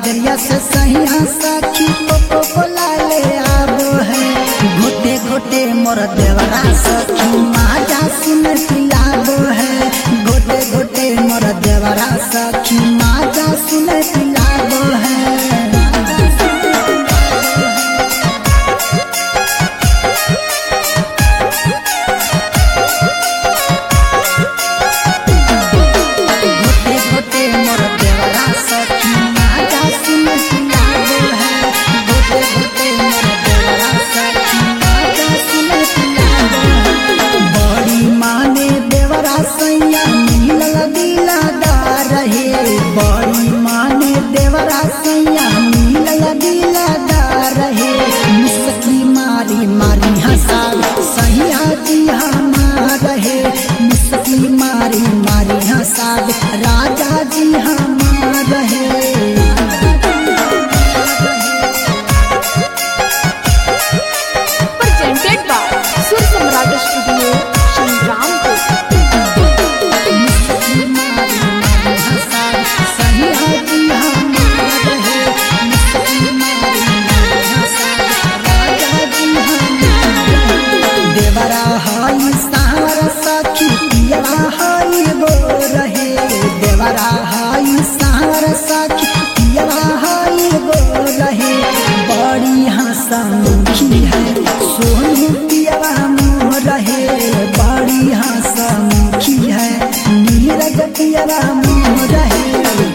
बजरिया से सहिया सखी को बोला ले आबो है घोटे घोटे मोर देवरा सखी माजा सुन पिलाबो है घोटे घोटे मोर देवरा सखी माजा सुन पिलाबो है घोटे घोटे मोर देवरा सखी माजा सुन पिलाबो है घोटे घोटे मोर देवरा सखी माजा सुन पिलाबो है बड़ी माने देवरा सैया मिलल दिलादार रहे बड़ी माने देवरा सैया मिलल दिलादार रहे मुस्की मारी मारी हंसा सैया जी हमार रहे मुस्की मारी मारी हंसा राजा जी हमार रहे presented by Sur Samrat Studio, Shangrampur. मुस्की मारी मारी हंसा सैया जी हमार रहे मुस्की मारी मारी हंसा राजा जी हमार रहे देवरा हाई सावर सखी पियवा हाई गो रहे देवरा हाई सावर सखी पियवा हाई गो रहे बड़ी हंसमुखी है सोनू पियवा मोह रहे बड़ी हंसमुखी है नीरज पियवा मोह रहे